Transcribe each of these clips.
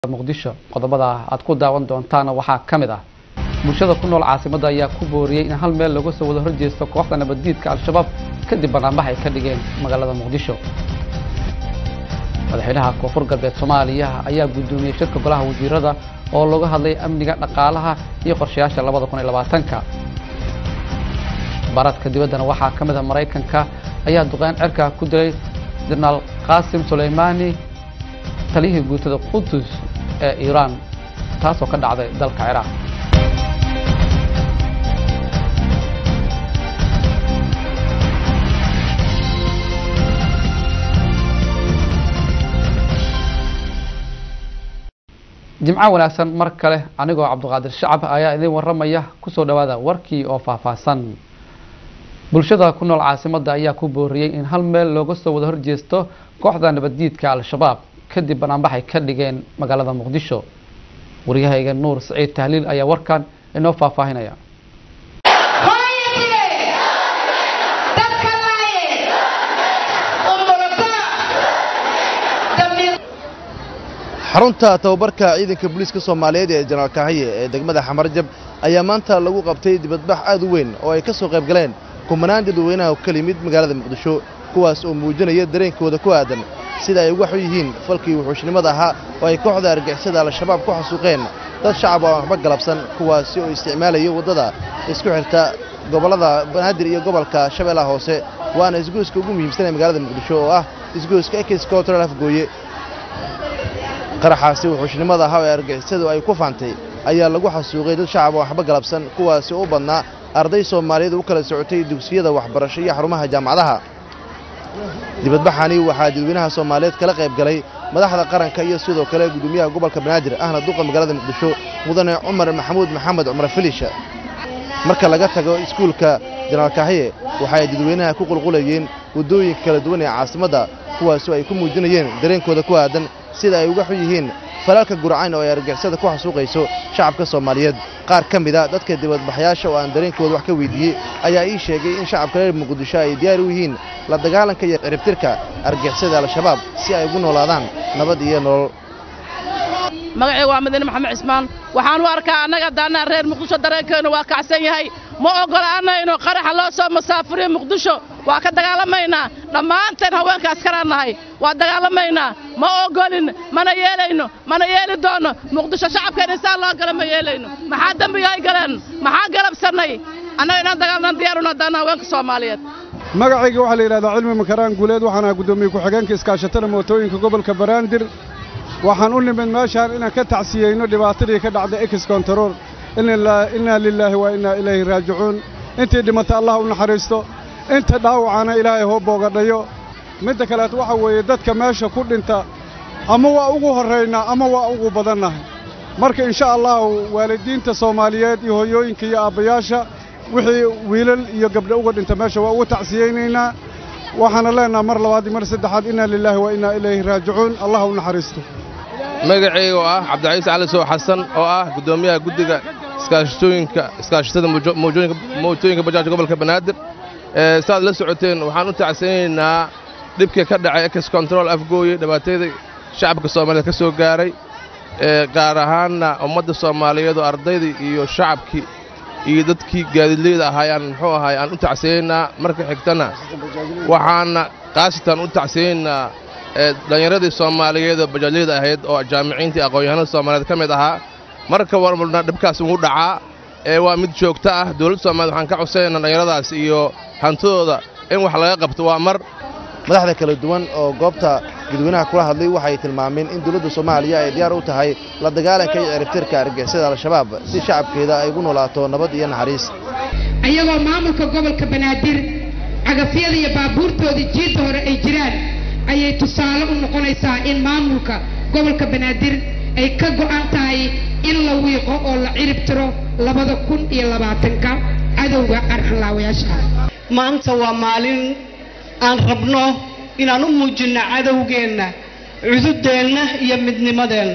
muqdisho qodobada aad ku daawan doontaana waxaa ka mid ah bulshada ku nool caasimadda ayaa ku booriyey in hal meel laga soo wada horjeesto kooxda nabaddiidka al-shabaab kadib banaanbax ay ka dhigeen magaalada muqdisho madaxweynaha koonfur galbeed soomaaliya ayaa guddoomiyey shirka golaha wasiirada oo looga hadlay amniga dhaqaalaha iyo qorshayaasha labada kun iyo labaatanka baradka dibaddana waxaa ka mid ah maraykanka ayaa duqeyn cirka ku dilay jenaraal qaasim sulaymaani taliyihii guutada qudus ee iiraan taasoo ka dhacday dalka ciraaq jimco wanaagsan mar kale anigoo cabdiqaadir shacab ayaa idin warramaya kusoo dhowaada warkii oo faahfaahsan bulshada ku nool caasimadda ayaa ku booriyey in hal meel looga soo wada horjeesto kooxda nabaddiidka al-shabaab kadib banaanbaxay ka dhigeen magaalada muqdisho waryahayga nuur saciid tahliil ayaa warkan inoo faahfaahinaya xarunta tababarka ciidanka booliiska soomaaliyeed ee jenaraal kahaye ee degmada xamarjab ayaa maanta lagu qabtay dibadbax aad u weyn oo ay ka soo qayb galeen kumanaan dadweynaha ka yimid magaalada muqdisho kuwaas oo muujinaya dareenkooda ku aadan sida ay uga xun yihiin falkii wuxuushnimada ahaa oo ay kooxda argixisada al-shabaab ku xasuuqeen dad shacab oo aan waxba galabsan kuwaasi oo isticmaalaya waddada isku xirta gobollada banaadir iyo gobolka shabeellaha hoose waana isgoyska ugu muhiimsan ee magaalada muqdisho oo ah isgoyska ekis control afgooye qaraxaasi wuxuushnimada ahaa ee argixisadu ay ku faantay ayaa lagu xasuuqay dad shacab oo waxba galabsan kuwaasi oo u badnaa arday soomaaliyeed u kala socotay dugsiyada waxbarasho iyo xarumaha jaamacadaha dibadbaxani waxaa dadweynaha soomaaliyeed kala qayb galay madaxda qaranka iyo sidoo kale gudoomiyaha gobolka banaadir ahna duqa magaalada muqdisho mudane cumar maxamuud maxamed cumar filisha marka laga tago iskuulka jenaraal kahaye waxa ay dadweynaha ku qulqulayeen waddooyinka kala duwan ee caasimadda kuwaasoo ay ku muujinayeen dareenkooda ku aadan sida ay uga xun yihiin falaalka gurcayn oo ay argixisada ku xasuuqayso shacabka soomaaliyeed qaar ka mida dadka dibadbaxyaasha oo aan dareenkooda wax ka weydiiyey ayaa ii sheegay in shacabka reer muqdisho ay diyaar u yihiin la dagaalanka iyo ciribtirka argixisada al-shabaab si ay ugu noolaadaan nabad iyo nolol magacayga waa madiine maxamed cismaan waxaan u arkaa annaga daannaa reer muqdisho dareenkeennu waa kacsan yahay ma oggolaanayno qaraxa loo soo masaafuriyo muqdisho waa ka dagaalamaynaa dhammaanteen haweenka askaraan nahay waa dagaalamaynaa ma oggolin mana yeelayno mana yeeli doonno muqdisho shacabkeen insaan loo gala ma yeelayno maxaa dembiga ay galeen maxaa galabsannay annaga inaan dagaalnan diyaaruna daanna haweenka soomaaliyeed magacayga waxaa la yidhahdaa cilmi makaraan guuleed waxaan ahaa guddoomiye ku-xigeenka iskaashatada mootooyinka gobolka baraandir waxaan u nimid meeshaan inaan ka tacsiyeyno dhibaatadii ka dhacday ekis kontarool innaa lilaahi wa innaa ilayhi raajicuun intii dhimata allah u naxariisto inta dhaawacana ilaahay hoo boogadhayo midda kaleet waxaa weeye dadka meesha ku dhinta ama waa ugu horraynaa ama waa ugu badannahay marka insha allahu waalidiinta soomaaliyeed iyo hoyooyinka iyo aabbayaasha wixii wiilal iyo gabdho uga dhinta meesha waa ugu tacsiyeynaynaa waxaana leennaha mar labaad iyo mar saddexaad innaa lilaahi wa innaa ilayhi raajicuun allah u naxariisto magacayga oo ah cabdicaiis cali sow xasan oo ah guddoomiyaha guddiga iskaashatooyinka iskaashatada mootooyinka bajaajka gobolka banaadir saaad la socoteen waxaan u tacsanaynaa dhibkii ka dhacay ekis kontarool afgooye dhibaatadii shacabka soomaaliyeed ka soo gaaray gaar ahaanna ummadda soomaaliyeed oo ardaydii iyo shacabkii iyo dadkii gaadiidleyda ahaayaan muxuu ahaay aan u tacsanaynaa marka xigtana waxaana qaasatan u tacsanaynaa dhallinyaradii soomaaliyeed oo bajaajleyda ahayd oo jaamiciintii aqoon-yahanada soomaaliyeed ka mid ahaa marka warmarna dhibkaas ugu dhacaa ee waa mid joogto ah dowladda soomaaliyed waxaan ka codsanaynaa dhallinyaradaas iyo hantidooda in wax laga qabto waa mar madaxda kala duwan oo goobta dadweynaha kula hadlay waxay tilmaameen in dowladda soomaaliya ay diyaar u tahay la dagaalanka iyo ciribtirka argixisada al-shabaab si shacabkeeda ay ugu noolaato nabad iyo naxariis ayagoo maamulka gobolka banaadir cagafyada iyo baabuurtoodii jiidda hore ay jiraan ayay tusaale u noqonaysaa in maamulka gobolka banaadir ay ka go'an tahay in la wiiqo oo la cirib tiro labada kun iyo labaatanka cadowga arxanlaawayaasha maanta waa maalin aan rabno inaan u muujinno cadowgeenna cududeenna iyo midnimadeenna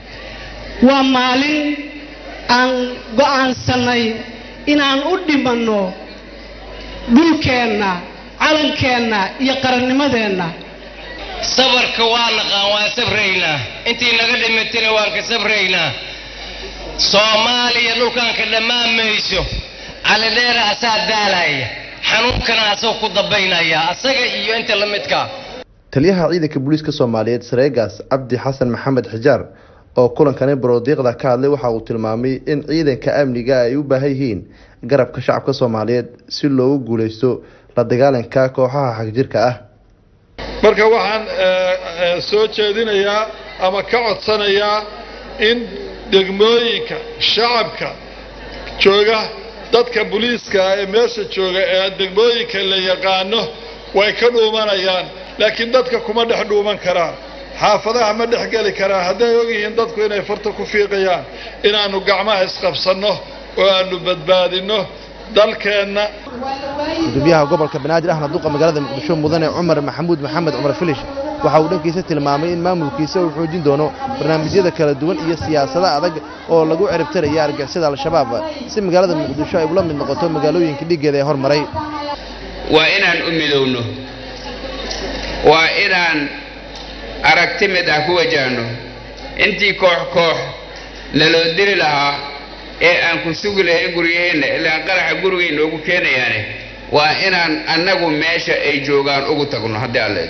waa maalin aan go'aansannay inaan u dhimanno dhulkeenna calankeenna iyo qarannimadeenna sabarka waa naqaan waan sabraynaa intii naga dhimatayna waan ka sabraynaa soomaaliya dhulkanka dhammaan mayso calidheera asaa daalaya xanuunkana asagoo ku dambaynaya asaga iyo inta la midka taliyaha ciidanka booliiska soomaaliyeed sareegaas cabdi xasan maxamed xijaar oo kulankani baroodiiqda ka hadlay waxa uu tilmaamay in ciidanka amniga ay u baahan yihiin garabka shacabka soomaaliyeed si loogu guuleysto la dagaalanka kooxaha xagjirka ah marka waxaan soo jeedinayaa ama ka codsanayaa in degmooyinka shacabka jooga dadka booliiska ee meesha jooga ee degmooyinka la yaqaano way ka dhuumanayaan laakiin dadka kuma dhex dhuuman karaan xaafadaha ma dhex geli karaan hadday ogyihiin dadku inay farta ku fiiqayaan inaannu gacmaha isqabsanno oo aannu badbaadinno dalkeenna gudoomiyaha gobolka banaadir ahna duqa magaalada muqdisho mudane cumar maxamuud maxamed cumar filish waxa uu dhankiisa tilmaamay in maamulkiisa uu xoojin doono barnaamijyada kala duwan iyo siyaasado adag oo lagu ciribtaraya argixisada al-shabaab si magaalada muqdisho ay ula mid noqoto magaalooyinka dhiiggeeda ee hormaray waa inaan u midowno waa inaan aragti mid ah ku wajahno intii koox koox naloo dili lahaa ee aan ku sugi lahayn guryaheenna ilaan qaraxa gurigay noogu keenayaane waa inaan annagu meesha ay joogaan ugu tagno haddii alle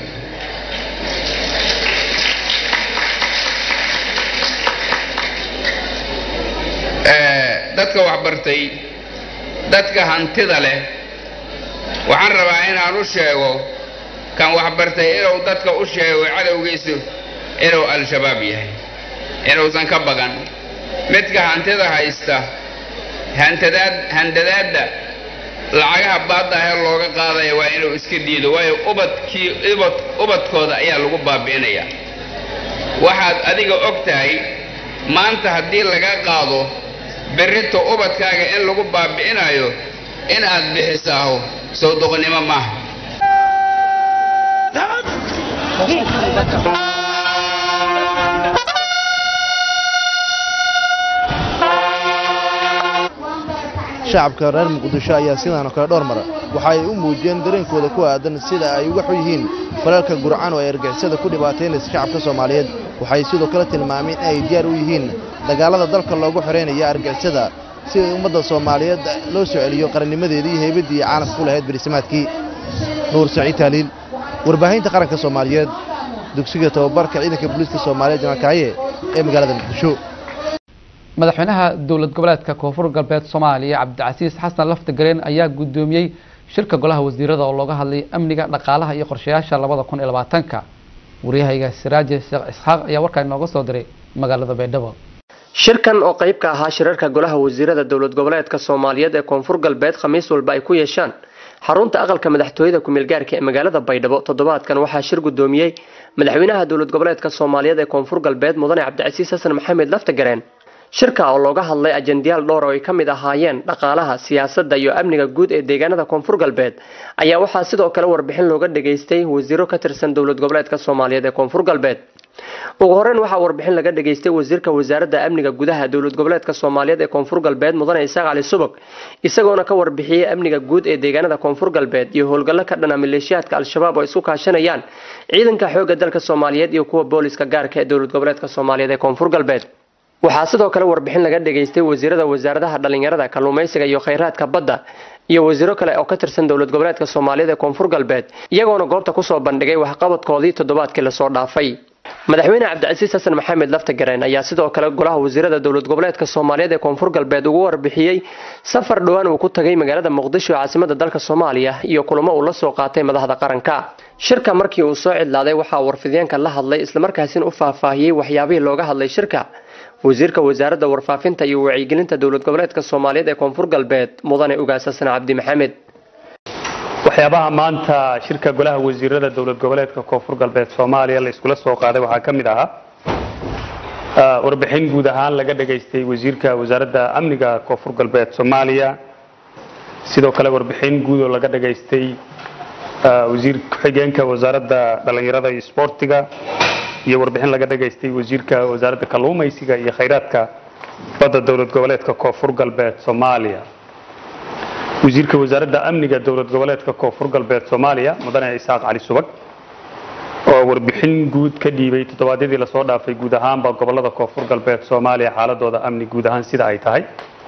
dadka waxbartay dadka hantida leh waxaan rabaa inaan u sheego kan waxbartay inuu dadka u sheego cadowgiisu inuu al-shabaab yahay inuusan ka bagan midka hantida haysta hantadaad handadaadda lacagaha baaddaahee looga qaadaya waa inuu iska diido waayo ubadkii ubad ubadkooda ayaa lagu baabi'inaya waxaad adiga og tahay maanta haddii laga qaado berrito ubadkaaga in lagu baabi'inayo in aad bixisaaho soo doqonnimo maaha shacabka reer muqdisho ayaa sidaan oo kale dhowr mar waxa ay u muujiyeen dareenkooda ku aadan sida ay uga xun yihiin falalka gurcan oo ay argixisada ku dhibaataynaysa shacabka soomaaliyeed waxay sidoo kale tilmaameen in ay diyaar u yihiin dagaalada dalka loogu xoreynaya argixisada si ummadda soomaaliyeed loo soo celiyo qarannimadeedii iyo haybaddii caalamka ku lahayd berisamaadkii nuur saciid taaliil warbaahinta qaranka soomaaliyeed dugsiga tababarka ciidanka booliiska soomaaliyeed janaalkaaye ee magaalada muqdisho madaxweynaha dowlad goboleedka koonfur galbeed soomaaliya cabdicasiis xasan laftagareen ayaa guddoomiyey shirka golaha wasiirada oo looga hadlay amniga dhaqaalaha iyo qorshayaasha labada kun iyo labaatanka waryahayga siraaje sheekh isxaaq ayaa warkaa inooga soo diray magaalada baydhabo shirkan oo qayb ka ahaa shirarka golaha wasiirada dowlad goboleedka soomaaliyeed ee koonfur galbeed khamiis walba ay ku yeeshaan xarunta aqalka madaxtooyada ku-meelgaarka ee magaalada baydhabo toddobaadkan waxaa shir guddoomiyey madaxweynaha dowlad goboleedka soomaaliyeed ee koonfur galbeed mudane cabdicasiis xasan maxamed laftagareen shirka oo looga hadlay ajendayaal dhowr oo ay ka mid ahaayeen dhaqaalaha siyaasadda iyo amniga guud ee deegaanada koonfur galbeed ayaa waxaa sidoo kale warbixin looga dhageystay wasiiro ka tirsan dowlad goboleedka soomaaliyeed ee koonfur galbeed ugu horeyn waxaa warbixin laga dhageystay wasiirka wasaaradda amniga gudaha dowlad goboleedka soomaaliyeed ee koonfur galbeed mudane isaaq cali subag isagoona ka warbixiyey amniga guud ee deegaanada koonfur galbeed iyo howlgallo ka dhana maleeshiyaadka al-shabaab oo isku kaashanayaan ciidanka xoogga dalka soomaaliyeed iyo kuwa booliska gaarka ee dowlad goboleedka soomaaliyeed ee koonfur galbeed waxaa sidoo kale warbixin laga dhageystay wasiirada wasaaradaha dhalinyarada kalluumaysiga iyo khayraadka badda iyo wasiiro kale oo ka tirsan dowlad goboleedka soomaaliyeed ee koonfur galbeed iyagoona goobta kusoo bandhigay waxqabadkoodii toddobaadkii lasoo dhaafay madaxweyne cabdicasiis xasan maxamed laftagareen ayaa sidoo kale golaha wasiirada dowlad goboleedka soomaaliyeed ee koonfur galbeed ugu warbixiyey safar dhowaan uu ku tagay magaalada muqdisho ee caasimada dalka soomaaliya iyo kulamo uu la soo qaatay madaxda qaranka shirka markii uu soo cidlaaday waxaa warfideenka la hadlay islamarkaasina u faahfaahiyey waxyaabihii looga hadlay shirka wasiirka wasaaradda warfaafinta iyo wacyigelinta dowlad goboleedka soomaaliyeed ee koonfur galbeed mudane ugaas xasan cabdi maxamed waxyaabaha maanta shirka golaha wasiirada dowlad goboleedka koonfur galbeed soomaaliya la iskula soo qaaday waxaa ka mid ahaa warbixin guud ahaan laga dhageystay wasiirka wasaaradda amniga koonfur galbeed soomaaliya sidoo kale warbixin guud oo laga dhageystay wasiir ku-xigeenka wasaaradda dhalinyarada iyo isboortiga iyo warbixin laga dhageystay wasiirka wasaaradda kalluumaysiga iyo khayraadka badda dowlad goboleedka koonfur galbeed soomaaliya wasiirka wasaaradda amniga dowlad goboleedka koonfur galbeed soomaaliya mudane isaaq cali subag oo warbixin guud ka dhiibay toddobaadyadii lasoo dhaafay guud ahaanba gobolada koonfur galbeed soomaaliya xaaladooda amni guud ahaan sida ay tahay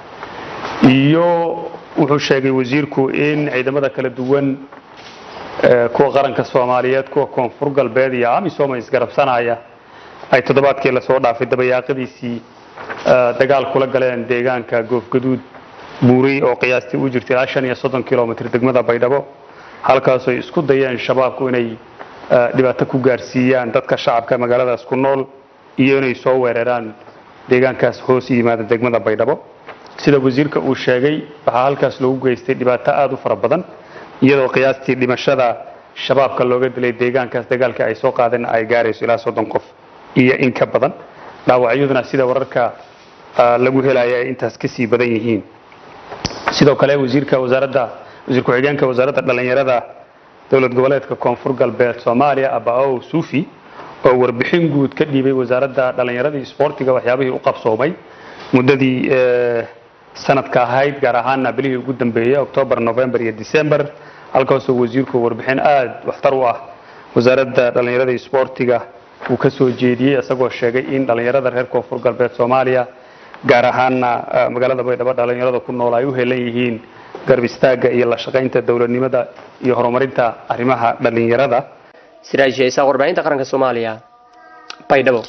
iyo wuxuu sheegay wasiirku in ciidamada kala duwan kuwa qaranka soomaaliyeed kuwa koonfur galbeed iyo amisom isgarabsanaya ay toddobaadkii lasoo dhaafay dabayaaqadiisii dagaal kula galeen deegaanka goofgaduud buurey oo qiyaastii u jirta ilaa shan iyo soddon kilomitr degmada baydhabo halkaasoo isku dayeen shabaabku inay dhibaato ku gaarsiiyaan dadka shacabka magaaladaas ku nool iyo inay soo weeraraan deegaankaas hoos yimaada degmada baydhabo sida wasiirka uu sheegay waxaa halkaas loogu geystay dhibaato aada u fara badan iyadoo qiyaastii dhimashada shabaabka looga dilay deegaankaas dagaalka ay soo qaadeen ay gaarayso ilaa soddon qof iyo in ka badan dhaawacyaduna sida wararka lagu helaya ay intaas kasii badan yihiin sidoo kale wasiirka wasaaradda wasiir ku-xigeenka wasaaradda dhallinyarada dowlad goboleedka koonfur galbeed soomaaliya abaow suufi oo warbixin guud ka dhiibay wasaaradda dhallinyarada iyo isboortiga waxyaabihii u qabsoomay muddadii sanadka ahayd gaar ahaana bilihii ugu dambeeyey octoobar november iyo december halkaasoo wasiirku warbixin aada waxtar u ah wasaaradda dhallinyarada iyo isboortiga uu ka soo jeediyey isagoo sheegay in dhallinyarada reer koonfur galbeed soomaaliya gaar ahaana magaalada baydhabo dhallinyarada ku nool ay u helan yihiin garb istaagga iyo la shaqaynta dowladnimada iyo horumarinta arrimaha dhallinyarada siraaj shaysaa warbaahinta qaranka soomaaliya baydhabo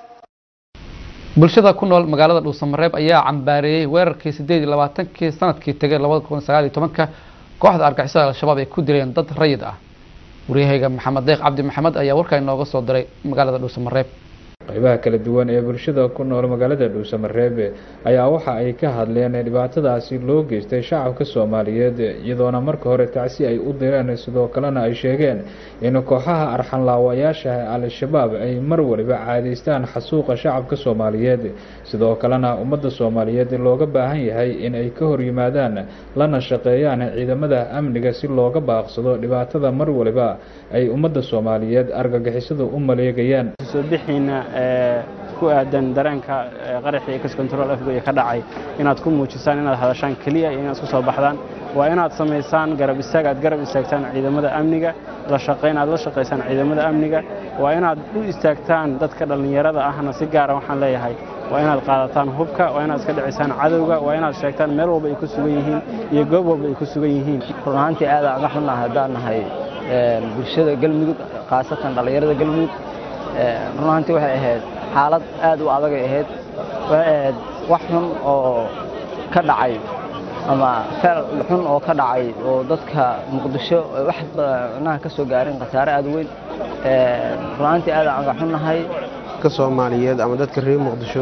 bulshada ku nool magaalada dhuusamareeb ayaa cambaareeyey weerarkii sideed iyo labaatankii sanadkii tegay labada kun sagaal iyo tobanka kooxda argixisada al-shabaab ay ku dileen dad rayid ah waryahayga maxamed deeq cabdi maxamed ayaa warkaa inooga soo diray magaalada dhuusamareeb qaybaha kala duwan ee bulshada ku nool magaalada dhuusamareebe ayaa waxa ay ka hadleen dhibaatadaasi loo geystay shacabka soomaaliyeed iyadoona marka hore tacsi ay u direen sidoo kalena ay sheegeen in kooxaha arxanlaawayaasha al-shabaab ay mar waliba caadaystaan xasuuqa shacabka soomaaliyeed sidoo kalena ummadda soomaaliyeed looga baahan yahay in ay ka hor yimaadaan lana shaqeeyaan ciidamada amniga si looga baaqsado dhibaatada mar waliba ay ummadda soomaaliyeed argagixisadu u maleegayaan ku aadan dareenka qaraxii ex control afgoya ka dhacay inaad ku muujisaan inaad hadashaan keliya iyo inaad isku soo baxdaan waa inaad samaysaan garab istaag aad garab istaagtaan ciidamada amniga la shaqayn aad la shaqaysaan ciidamada amniga waa inaad u istaagtaan dadka dhallinyarada ahna si gaara waxaan leeyahay waa inaad qaadataan hubka waa inaad iska dhicisaan cadowga waa inaad sheegtaan meel walba ay ku sugan yihiin iyo goob walba ay ku sugan yihiin run ahaantii aad aan xunnahay haddaan nahay bulshada galmudug khaasatan dhallinyarada galmudug run ahaantii waxay ahayd xaalad aad u adagay ahayd waxay ahayd wax xun oo ka dhacay ama feel xun oo ka dhacay oo dadka muqdisho wax micnaha ka soo gaarin khasaare aad u weyn run ahaantii aad aan xunnahay ka soomaaliyeed ama dadka reer muqdisho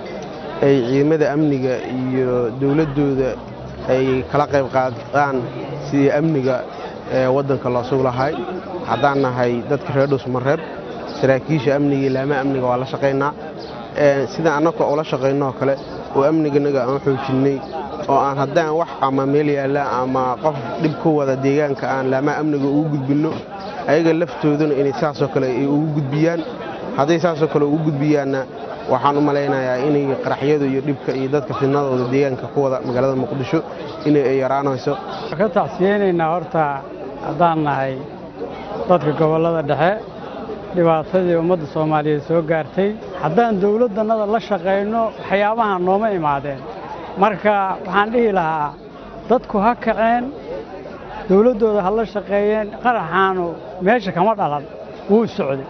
ay ciidamada amniga iyo dowladdooda ay kala qayb qaadaan sidii amniga waddanka loo sug lahay haddaan nahay dadka reer dhuusmareeb saraakiisha amniga ilaama amniga waa la shaqaynaa sidaan annaka ula shaqaynoo kale oo amniganaga aan xoojinnay oo aan haddaan wax ama meel yaalla ama qof dhib ku wada deegaanka aan laama amniga ugu gudbinno ayaga laftooduna inay saasoo kale ay ugu gudbiyaan hadday saasoo kale ugu gudbiyaanna waxaan u malaynayaa inay qaraxyadu iyo dhibka iyo dadka fidnadooda deegaanka ku wada magaalada muqdisho inay ay yaraanayso ka tacsiyeynaynaa horta haddaan nahay dadka gobollada dhexe dhibaatadii ummadda soomaaliyeed soo gaartay haddaan dowladdannada la shaqayno waxyaabaha nooma imaadeen marka waxaan dhihi lahaa dadku ha kaceen dowladdooda ha la shaqeeyeen qaraxaanu meesha kama dhalan wuu socday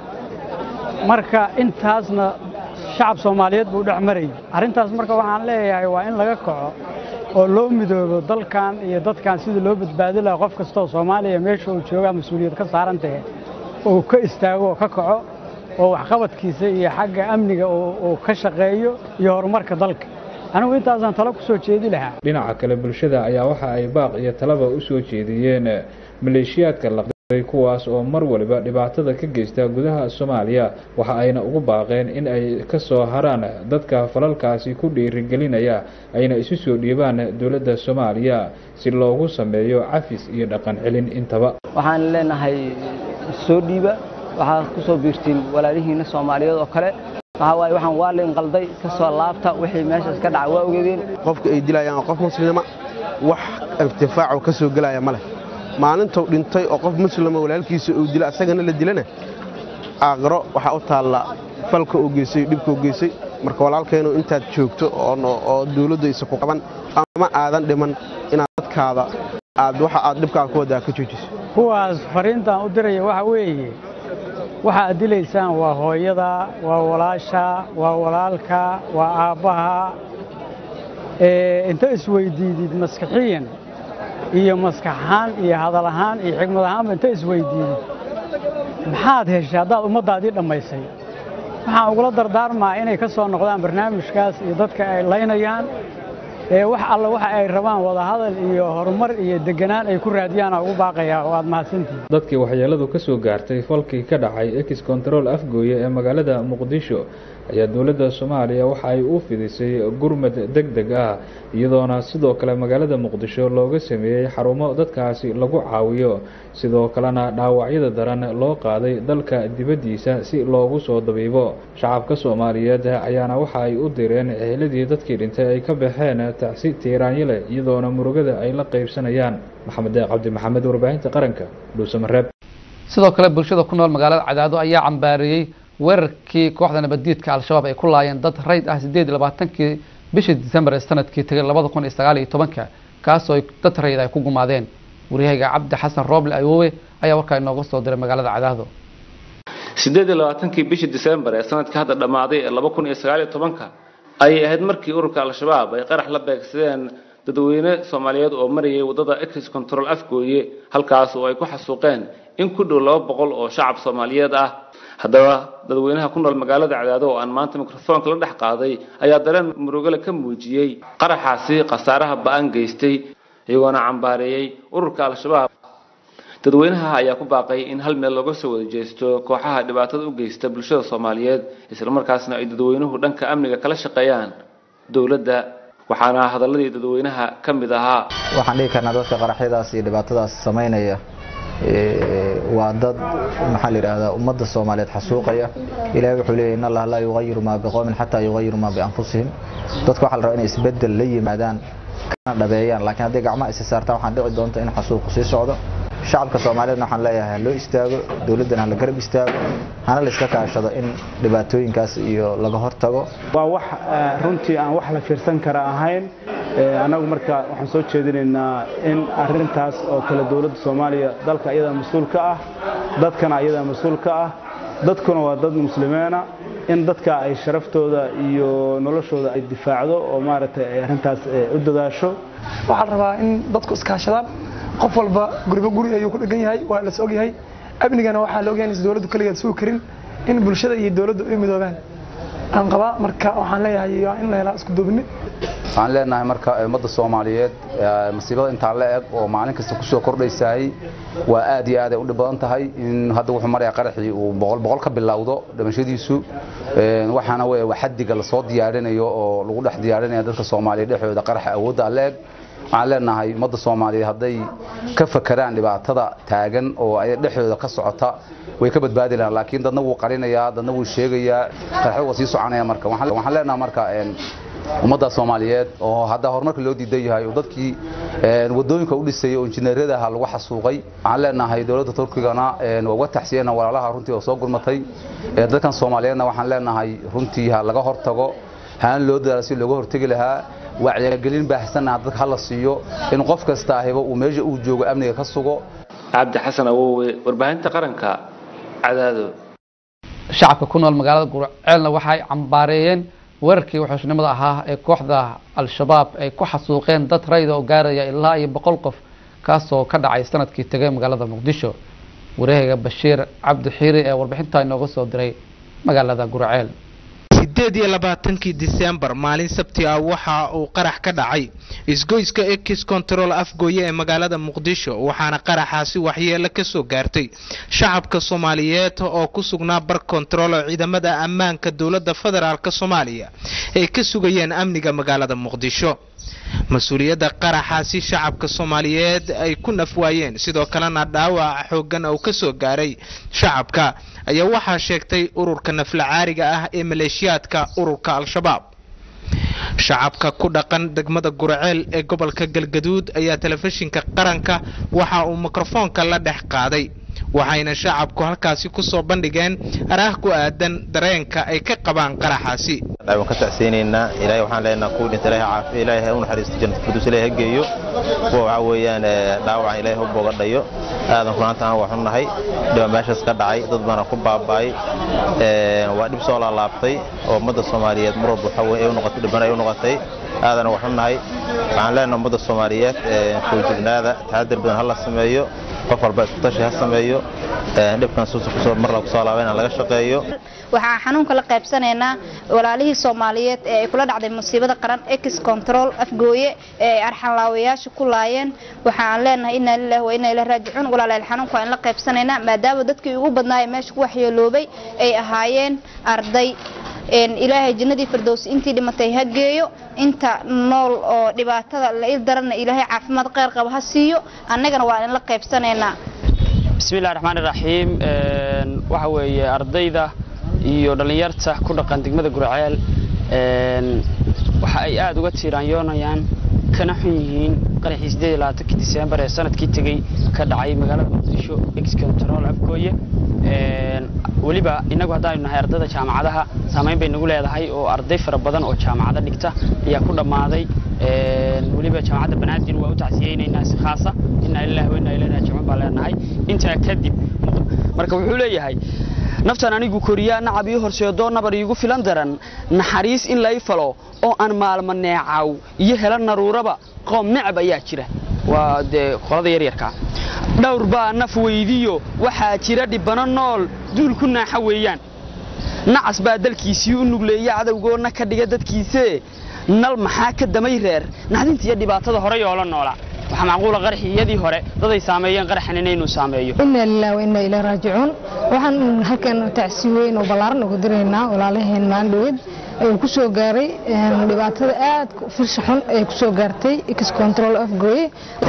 marka intaasna shacab soomaaliyeed buu dhex marayay arrintaas marka waxaan leeyahay waa in laga kaco oo loo midoobo dalkan iyo dadkan sidii loo badbaadi lahaa qof kastoo soomaaliya meesha uu joogaa mas-uuliyad ka saaran tahay oo ka istaago oo ka kaco oo waxqabadkiisa iyo xagga amniga uu ka shaqeeyo iyo horumarka dalka anigu intaasaan talo ku soo jeedi lahaa dhinaca kale bulshada ayaa waxa ay baaq iyo talaba u soo jeediyeen maleeshiyaadka laqday kuwaas oo mar waliba dhibaatada ka geysta gudaha soomaaliya waxa ayna ugu baaqeen in ay ka soo haraan dadka falalkaasi ku dhiirigelinaya ayna isu soo dhiibaan dowladda soomaaliya si loogu sameeyo cafis iyo dhaqan celin intaba waxaan leenahay soo dhiiba waxaad ku soo biirtiin walaalihiinna soomaaliyeed oo kale waxaa waaye waxaan waa la inqalday ka soo laabta wixii meeshaas ka dhaca waa ogeedeen qofka ay dilayaan qof muslima wax irtifaaco ka soo gelaya ma leh maalintuu dhintay oo qof muslima walaalkiisa uu dila asagana la dilana aaqiro waxaa u taalla falka uu geysay dhibka uu geysay marka walaalkeenu intaad joogto oo dawladdu aysa ku qaban ama aadan dhiman inaad dadkaada aad waxa aad dhibkaan ku waddaa ka joojiso kuwaas fariintaan u diraya waxa weeye waxa aad dilaysaan waa hooyada waa walaasha waa walaalka waa aabbaha inta isweydiidid maskaxiyan iyo maskax ahaan iyo hadal ahaan iyo xigmad ahaanba inta isweydiidid maxaad heshay haddaad ummaddaadii dhammaysay waxaan ugula dardaarmaa inay ka soo noqdaan barnaamijkaas iyo dadka ay laynayaan ee wax alla waxa ay rabaan wadahadal iyo horumar iyo deganaan ay ku raadiyaan ugu baaqayaa oo aad mahadsantihin dadkii waxyeeladu ka soo gaartay falkii ka dhacay ex control afgooye ee magaalada muqdisho ayaa dowladda soomaaliya waxa ay u fidisay gurmad deg deg ah iyadoona sidoo kale magaalada muqdisho looga sameeyey xarumo dadkaasi lagu caawiyo sidoo kalena dhaawacyada daran loo qaaday dalka dibaddiisa si loogu soo dabiibo shacabka soomaaliyeed ayaana waxa ay u direen eheladii dadkii dhintay ay ka baxeen tacsi tiiraanyale iyadoona murugada ay la qaybsanayaan maxamed deeq cabdi maxamed warbaahinta qaranka dhuusamareeb sidoo kale bulshada ku nool magaalada cadaado ayaa cambaareeyey weerarkii kooxda nabaddiidka al-shabaab ay ku laayeen dad rayd ah siddeed iyo labaatankii bishii disembar ee sanadkii tegay labada kun iyo sagaal iyo tobanka kaasoo dad rayd ay ku gumaadeen waryahayga cabdi xasan rooble ayoowe ayaa warkaa inooga soo diray magaalada cadaado siddeed iyo labaatankii bishii disembar ee sanadka hadda dhammaaday ee laba kun iyo sagaal iyo tobanka ayay ahayd markii ururka al-shabaab ay qarax la beegsadeen dadweyne soomaaliyeed oo marayay waddada ex control afgooye halkaas oo ay ku xasuuqeen in ku dhow laba boqol oo shacab soomaaliyeed ah haddaba dadweynaha ku nool magaalada cadaado oo aan maanta mikrofoonka la dhex qaaday ayaa dareen murugale ka muujiyey qaraxaasi khasaaraha ba-an geystay iyagoona cambaareeyey ururka al-shabaab dadweynaha ayaa ku baaqay in hal meel looga soo wada jeesto kooxaha dhibaatada u geysta bulshada soomaaliyeed islamarkaasna ay dadweynuhu dhanka amniga kala shaqeeyaan dowladda waxaana hadaladii dadweynaha ka mid ahaa waxaan dhihi karnaa dadka qaraxyadaas iyo dhibaatadaas samaynaya waa dad maxaa la yidhaahdaa ummadda soomaaliyeed xasuuqaya ilahay wuxuu leeyahy in allah laa yugayiru maa biqowmin xataa yugayiru maa bianfusihim dadka waxaa la rabaa inay isbeddel la yimaadaan kana dhabeeyaan laakiin hadday gacmaha isi saartaan waxaan dhici doonta in xasuuqu sii socdo shacabka soomaaliyeedna waxaan leeyahay ha loo istaago dowladdana ha la garab istaago hana la iska kaashado in dhibaatooyinkaas iyo laga hortago waa wax runtii aan wax la fiirsan kara ahayn annagu marka waxaan soo jeedinaynaa in arintaas oo kale dowladda soomaaliya dalka ayadaa mas-uul ka ah dadkana ayadaa mas-uul ka ah dadkuna waa dad muslimiina in dadka ay sharaftooda iyo noloshooda ay difaacdo oo maaragtay ay arrintaas u dadaasho waxaa la rabaa in dadku iskaashadaan qof walba guriba guri ayuu ku dhegan yahay waa las ogyahay amnigana waxaa la ogyahay inaysan dowladdu kaligeed sugi karin in bulshada iyo dowladdu ay midoobaan aan qabaa marka waxaan leeyahay in la helaa isku duubni waxaan leenahay marka ummadda soomaaliyeed masiibada intaa la eg oo maalin kasta kusoo kordhaysaay waa aad iyo aad ay u dhib badan tahay in hadda wuxuu marayaa qaraxii uu boqol boqol ka bilowdo dhimashadiisu waxaana wey xadiga lasoo diyaarinayo oo lagu dhex diyaarinaya dadka soomaaliya dhexdooda qaraxa awoodda la eg waxaan leenahay ummadda soomaaliyeed hadday ka fakeraan dhibaatada taagan oo ay dhexdooda ka socota way ka badbaadi lahaan laakiin dadna wuu qarinayaa dadna wuu sheegayaa qaraxda waa sii soconaya marka waxaan leenahay marka ummadda soomaaliyeed oo hadda horumarka loo diidan yahay oo dadkii wadooyinka u dhisayay oo injineeriyada ahaa lagu xasuuqay waxaan leenahay dowladda turkigana waa uga taxsiyena walaalaha runtii oo soo gurmatay dadkan soomaaliyeedna waxaan leenahay runtii ha laga hortago hana loo dadaalo si looga hortegi lahaa wacyigelin baahsanna dadka hala siiyo in qof kasta ahiba uu meesha uu joogo amniga ka sugo cabdi xasan awowe warbaahinta qaranka cadaado shacabka ku nool magaalada gurceelna waxay cambaareeyeen weerarkii waxooshnimada ahaa ee kooxda al-shabaab ay ku xasuuqeen dad rayda oo gaaraya ilaa iyo boqol qof kaasoo ka dhacay sanadkii tegay magaalada muqdisho wareehayga bashiir cabdi xiiri ee warbixinta inooga soo diray magaalada gurceel sideed iyo labaatankii disembar maalin sabti ah waxa uu qarax ka dhacay isgoyska ekis control afgooye ee magaalada muqdisho waxaana qaraxaasi waxyeelo ka soo gaartay shacabka soomaaliyeed oo ku sugnaa bar control oo ciidamada ammaanka dowladda federaalk soomaaliya ay ka sugayeen amniga magaalada muqdisho mas-uuliyadda qaraxaasi shacabka soomaaliyeed ay ku nafwaayeen sidoo kalena dhaawac xoogan oo ka soo gaaray shacabka ayaa waxaa sheegtay ururka naflacaariga ah ee maleeshiyaadka ururka al-shabaab shacabka ku dhaqan degmada guraceel ee gobolka galgaduud ayaa telefishinka qaranka waxa uu mikrofoonka la dhex qaaday waxayna shacabku halkaasi kusoo bandhigeen araah ku aadan dareenka ay ka qabaan qaraxaasi waan ka tacsiyeynaynaa ilaahay waxaan leenahay kuwii dhinta ilaahay caafiya ilaahay ha u naxariisto jannada firdaws ilaahay ha geeyo kuwa waxaa weeyaan dhaawacan ilaahay ha u bogadhayo aadan runaanta aan waxu nahay dhiba meeshaas ka dhacay dad baana ku baaba'ay waa dhib soo laalaabtay oo ummadda soomaaliyeed mar walba waxaa weye ay u noqotay dhibana ay u noqotay aadana waxu nahay waxaan leenahay ummadda soomaaliyeed foojignaada taxadir badan ha la sameeyo qof walba isku tashi ha sameeyo dhibkan suusa mar la kusoo laaba inaan laga shaqeeyo waxaan xanuunka la qaybsanaynaa walaalihii soomaaliyeed ee ay kula dhacday musiibada qaran ex control afgooye ee ay arxanlaawayaasha ku laayeen waxaan leenahay inaa lillahi wa inaa ilahi raajicuun walaalayaal xanuunka waan la qaybsanaynaa maadaama dadkii ugu badnaaya meesha ku waxyeeloobay ay ahaayeen arday ilaahay jannadii firdows intii dhimatay ha geeyo inta nool oo dhibaatada la il daranna ilaahay caafimaad kheyr qaba ha siiyo annagana waa in la qaybsanaynaa bismillahi raxmaani raxiim waxa weeye ardayda iyo dhallinyarta ku dhaqan degmada gurceel waxa ay aada uga tiiraanyoonayaan kana xun yihiin qaraxii sideed iyo labaatankii diseembar ee sanadkii tegey ka dhacay magaalada muqdisho ex control afgooye weliba inagu haddaanu nahay ardayda jaamacadaha saamayn bay nagu leedahay oo arday fara badan oo jaamacado dhigta ayaa ku dhammaaday weliba jaamacadda banaadir waa u tacsiyeynaynaa si khaasa inaa lillahi wa inaa ilaihi raajicuun baan leenahay intaa kadib marka wuxuu leeyahay naftan anigu koriyaa nacab ii horseedoo nabar iigu filan daran naxariis in lay falo oo aan maalmo neecaw iyo hela naruuraba qoom necab ayaa jira waa dee qolada yaryarkaa dhowr baa naf weydiyo waxaa jira dhibbano nool duul ku naaxa weeyaan nacas baa dalkiisii u nugleeya cadowgoonna ka dhiga dadkiisee nal maxaa ka damay reer naxdinta iyo dhibaatada hore yoola noola waxaa macquula qaraxiyadii hore daday saameeyeen qaraxan inaynu saameeyo inaa lilah wa inaa ilaa raajicuun waxaan halkan tacsi weyn oo ballaaran ugu diraynaa walaalaheen maandhowed uu ku soo gaaray dhibaatada aad firsha xun ay ku soo gaartay ex control afgooye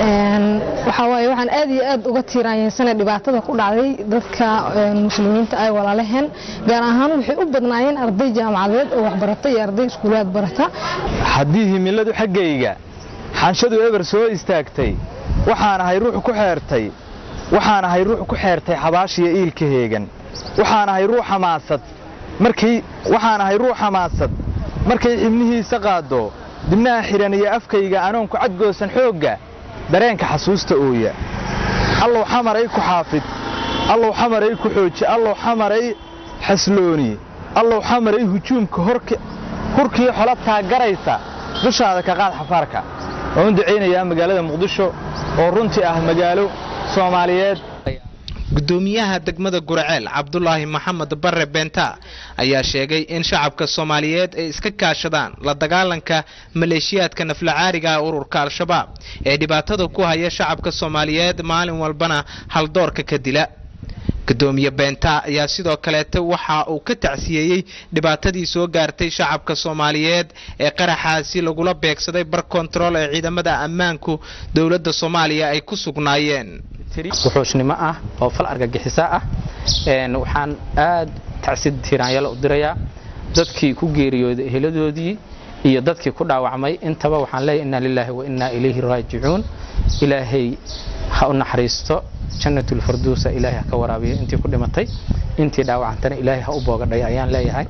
waxaa waaye waxaan aad iyo aad uga tiiraanyeysana dhibaatada ku dhacday dadka muslimiinta ay walaalaheen gaar ahaan waxay u badnaayeen arday jaamacadeed oo waxbarata iyo arday iskuulaad barata haddii himiladu xaggayga xanshadu eber soo istaagtay waxaan ahay ruux ku xeertay waxaan ahay ruux ku xeertay xabaashiya iilka heegan waxaan ahay ruux xamaasad markay waxaan ahay ruux xamaasad markay xibnihiisa qaaddo dibnaha xidhan iyo afkayga anoon ku cadgoosan xoogga dareenka xasuusta ooya allow xamaray ku xaafid allow xamaray ku xooji allow xamaray xaslooni allow xamaray hujuumka hurkii xola taagaraysa dushaada ka qaad xafaarka waan u ducaynayaa magaalada muqdisho oo runtii ah magaalo soomaaliyeed gudoomiyaha degmada gurceel cabdulaahi maxamed bare beenta ayaa sheegay in shacabka soomaaliyeed ay iska kaashadaan la dagaalanka maleeshiyaadka naflacaariga ururka al-shabaab ee dhibaatada ku haya shacabka soomaaliyeed maalin walbana haldoorka ka dila gudoomiye beenta ayaa sidoo kaleeta waxa uu ka tacsiyeeyey dhibaatadii soo gaartay shacabka soomaaliyeed ee qaraxaasi lagula beegsaday bar kontarool ee ciidamada ammaanku dowladda soomaaliya ay ku sugnaayeen wuxuushnimo ah oo fal argagixisa ah waxaan aad tacsid tiraanyalo u dirayaa dadkii ku geeriyooday eheladoodii iyo dadkii ku dhaawacmay intaba waxaan leeyahay inna lilaahi wa innaa ilayhi raajicuun ilaahay ha u naxariisto jannatul farduusa ilaahay ha ka waraabiyo intii ku dhimatay intii dhaawacantana ilaahay ha u boogadhay ayaan leeyahay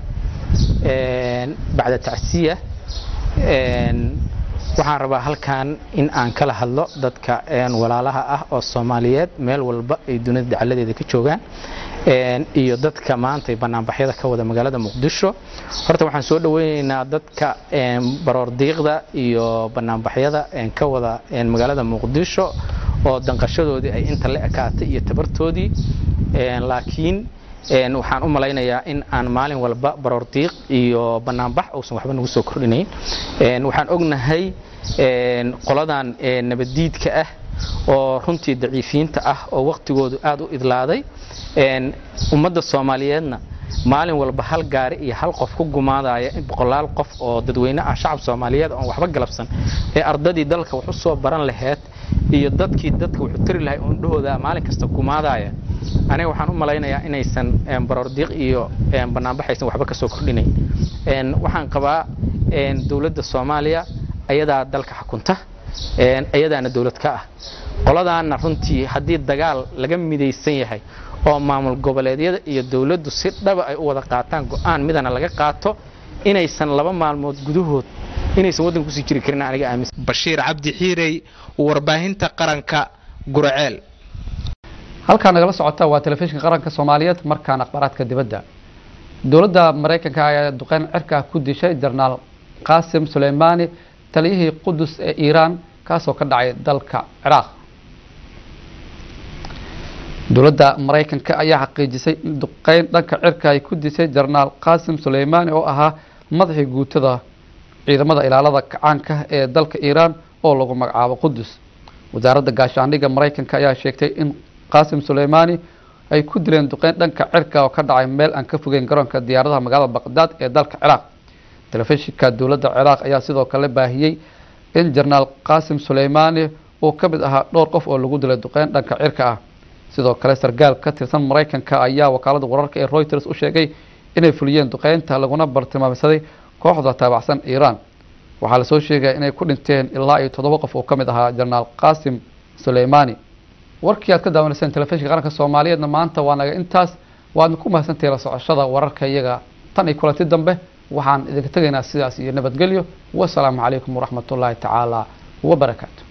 bacda tacsiya waxaan rabaa halkan in aan kala hadlo dadka walaalaha ah oo soomaaliyeed meel walba ay dunida dacaladeeda ka joogaan iyo dadka maanta banaanbaxyada ka wada magaalada muqdisho horta waxaan soo dhaweyneynaa dadka baroordiiqda iyo banaanbaxyada ka wada magaalada muqdisho oo danqashadoodii ay inta la ekaatay iyo tabartoodii laakiin waxaan u malaynayaa in aan maalin walba baroordiiq iyo banaanbax uusan waxba nagu soo kordhinayn waxaan ognahay qoladan nabaddiidka ah oo runtii daciifiyiinta ah oo waqtigoodu aad u idlaaday ummadda soomaaliyeedna maalin walba hal gaari iyo hal qof ku gumaadaya boqolaal qof oo dadweyne ah shacab soomaaliyeed oon waxba galabsan ee ardadii dalka wax u soo baran laheyd iyo dadkii dadka wuxuu tari lahay oondhahooda maalin kasta gumaadaya aniga waxaan u malaynayaa inaysan baroordiiq iyo banaanbaxaysan waxba ka soo kordhinayn waxaan qabaa dowladda soomaaliya ayadaa dalka xukunta iyadaana dowlad ka ah qoladaana runtii haddii dagaal laga midaysan yahay oo maamul goboleedyada iyo dowladdu si dhaba ay u wada qaataan go-aan midana laga qaato inaysan laba maalmood gudahood inaysan waddanka kusii jiri karin aniga aaminsan bashiir cabdi xiirey warbaahinta qaranka gurceel halkaa nagala socota waa telefishinka qaranka soomaaliyeed markaan akhbaaraadka dibadda dowladda maraykanka ayaa duqeyn cirka ku dishay jenaraal qaasim suleymaani taliyihii qudus ee iiraan kaasoo ka dhacay dalka ciraaq dowladda maraykanka ayaa xaqiijisay in duqeyn dhanka cirka ay ku disay jenaraal qaasim suleymaani oo ahaa madaxii guutada ciidamada ilaalada kacaanka ee dalka iiraan oo lagu magacaabo qudus wasaaradda gaashaandhigga maraykanka ayaa sheegtay in qaasim suleymaani ay ku dileen duqeyn dhanka cirka oo ka dhacay meel aan ka fogeyn garoonka diyaaradaha magaalada baqdaad ee dalka ciraaq telefishinka dowladda ciraaq ayaa sidoo kale baahiyey in jenaraal qaasim suleymaani uu ka mid ahaa dhowr qof oo lagu dilay duqeyn dhanka cirka ah sidoo kale sargaal ka tirsan maraykanka ayaa wakaalada wararka ee reuters u sheegay inay fuliyeen duqeynta laguna bartilmaamsaday kooxda taabacsan iiraan waxaa lasoo sheegaya inay ku dhinteen ilaa iyo toddoba qof oo ka mid ahaa jenaraal qaasim suleymaani warkii aad ka daawanayseen telefishinka qaranka soomaaliyeedna maanta waa naga intaas waadna ku mahadsantahay la socoshada wararka iyaga tan iyo kulanti dambe waxaan idinka tegaynaa sidaas iyo nabadgelyo wasalaamu calaykum waraxmatullaahi tacaala wabarakaatu